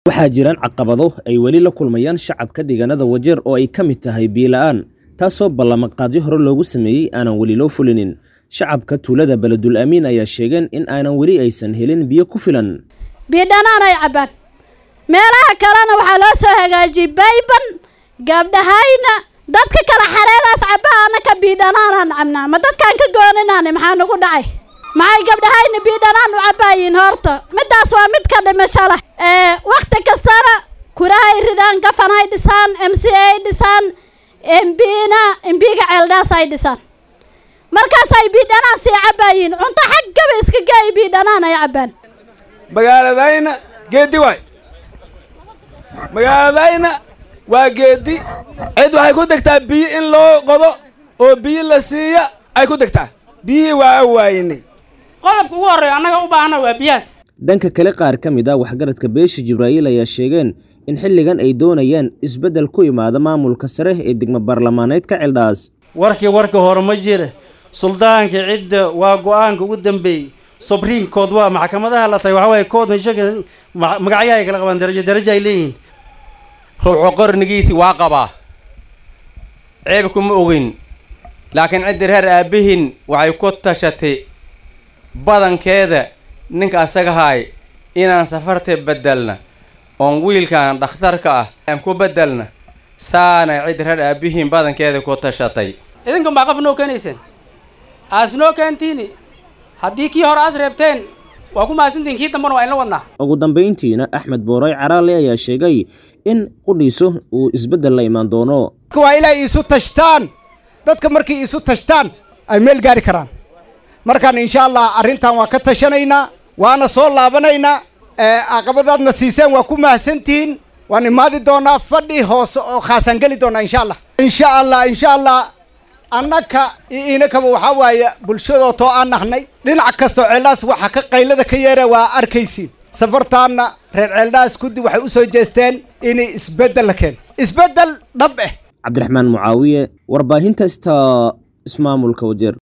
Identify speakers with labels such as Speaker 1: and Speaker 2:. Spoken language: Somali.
Speaker 1: waxaa jiraan caqabado ay weli la kulmayaan shacabka deegaanada wajeer oo ay ka mid tahay biila-aan taasoo ballamaqaadyo hore loogu sameeyey aanan weli loo fulinin shacabka tuulada beledul amiin ayaa sheegeen in aanan weli aysan helin biyo ku filan
Speaker 2: biidhanaan ay cabbaan meelaha kalena waxaa loo soo hagaajiyey bayban gabdhahayna dadka kale xareedaas cabbaa anaka biidhanaanaan cabnaa ma dadkaan ka gooninaane maxaa nagu dhacay maxay gabdhahayna biidhanaan u cabbaayiin horta middaas waa mid ka dhimasho leh wakhti kastana kurahay ridaan gafanay dhisaan m c ay dhisaan mbna mbiga ceeldhaas ay dhisaan markaasay biidhanaan sii cabbaayiin cunto xaggaba iska geey biidhanaan ay cabbaan
Speaker 3: magaaladayna geeddi waay magaaladayna waa geeddi cid waxay ku degtaa biyo in loo qodo oo biyo la siiya ay ku degtaa biyihii waa awaayinay
Speaker 4: qodobka ugu horreeya annaga u baahana waa biyahaas
Speaker 1: dhanka kale qaar ka mid ah waxgaradka beesha jibraa'iil ayaa sheegeen in xilligan ay doonayaan isbeddel ku imaada maamulka sare ee degmo baarlamaaneedka ceeldhaas
Speaker 5: warkii warka hore ma jira suldaanka cidda waa go-aanka ugu dambeeyey sobriinkood waa maxkamadaha la tahay waxaa waaye kood mashaka magacyahay kala qabaan darajo darajo ay leeyihiin
Speaker 6: ruuxu qarnigiisi waa qabaa ceeb kuma ogin laakiin cidda reer aabbihin waxay ku tashatay badankeeda ninka asagahaay inaan safarta beddelna oon wiilkan dhakhtarka ah aan ku beddelna saanay cidda reer aabbihiin badankeeda ku tashatay
Speaker 4: idinkan baa qof noo keenayseen aas noo keentiini haddii kii hore aas reebteen waa ku mahadsantihin kii dambana waa inla wadnaa
Speaker 1: ugu dambayntiina axmed booray caraale ayaa sheegay in qudhiiso uu isbeddel la imaan doono
Speaker 7: waa inay isu tashtaan dadka markay isu tashtaan ay meel gaari karaan markaan insha allah arrintan waa ka tashanaynaa waana soo laabanaynaa caqabadaadna siiseen waa ku mahadsantihiin waan imaadi doonaa fadhi hoose oo khaasaan geli doonaa insha allah insha allah insha allah annaka inakaba waxaa waaye bulshadootoo aan nahnay dhinac kastoo ceeldhaas waxa ka qaylada ka yeera waa arkaysiin safartaanna reer ceeldhaas kuddi waxay u soo jeesteen inay isbeddel la keeno isbeddel dhab eh
Speaker 1: cabdiraxmaan mucaawiye warbaahinta sta ismaamulka wajeer